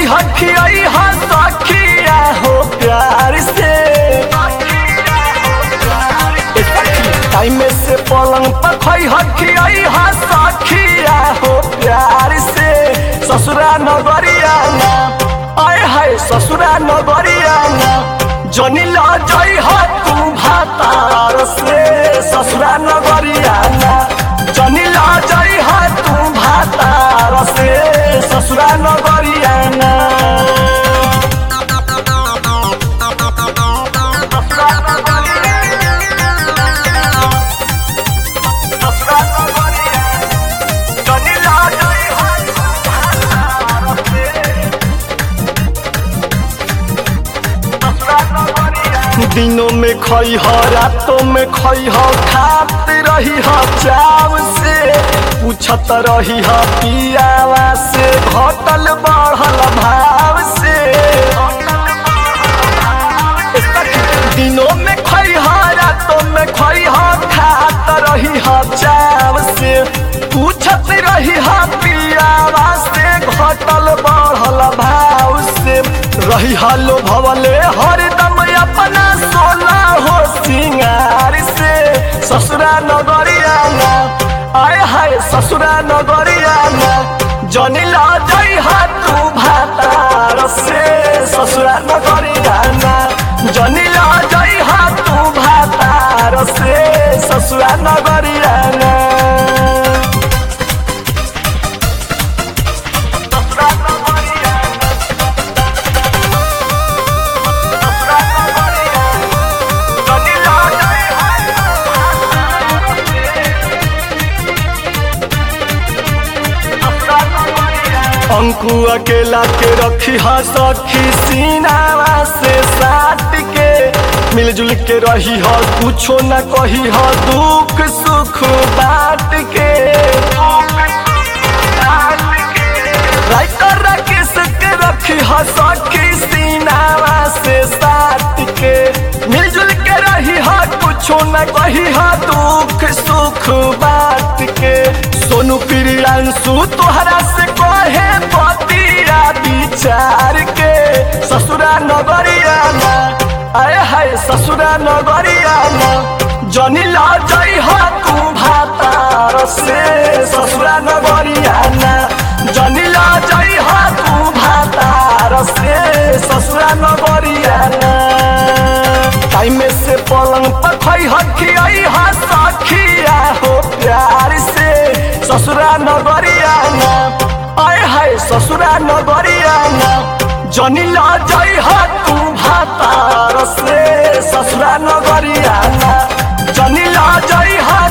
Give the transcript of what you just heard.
खई हखियाई हा सखिया हो प्यार से टाइम से पलंग पर खई हखियाई हा सखिया हो प्यार से ससुरा नगरिया ना आए हाय ससुरा नगरिया ना जनी ला जाई हा तू भातार से ससुरा नगरिया ना जनी ला जाई हा तू भातार से ससुरा नगरिया ना ससुरा नगरिया जनी ला जाई हा तू भातार से दिनों में खई हो रातों में खई हो खात रही हो चाव से पूछत रही हो पियावा से घटल बढ़ल भाव से दिनों में खई हो रातों में खई हो खात रही हो चाव से पूछत रही हो पियावा से घटल बढ़ल भाव से रही हालो भवले हरदम अपना सोना हो सिंगार से ससुरा नगरिया ना आए हाय ससुरा नगरिया ना जनी ला जाई हा तू भातार से ससुरा नगरिया ना जनी ला जाई हा तू भातार से ससुरा नगरिया ना ससुरा नगरिया ना अंकु अकेला के रखी हा सखी सीनावा से साट के मिलजुल के रही हो कुछो न कही हो दुख सुख बांट के राइटर राकेश के रखी हो सखी सीनावा से साट के मिलजुल के रही हो कुछो न कही हो दुख सुख बांट के सोनू प्रियांशु तोहरा से कहे पतिया विचार के ससुरा नगरिया ना आए हाय ससुरा नगरिया ना जनी ला जाई हा तू भातार से ससुरा नगरिया ना जनी ला जाई हा तू भातार से ससुरा नगरिया ना टाइम से पलंग पर खई हखियाई हा सखिया हो प्यार से ससुरा नगरिया ना आए हाय ससुरा नगरिया ना जनी ला जाई हा तू भातार से ससुरा नगरिया ना जनी ला जाई हा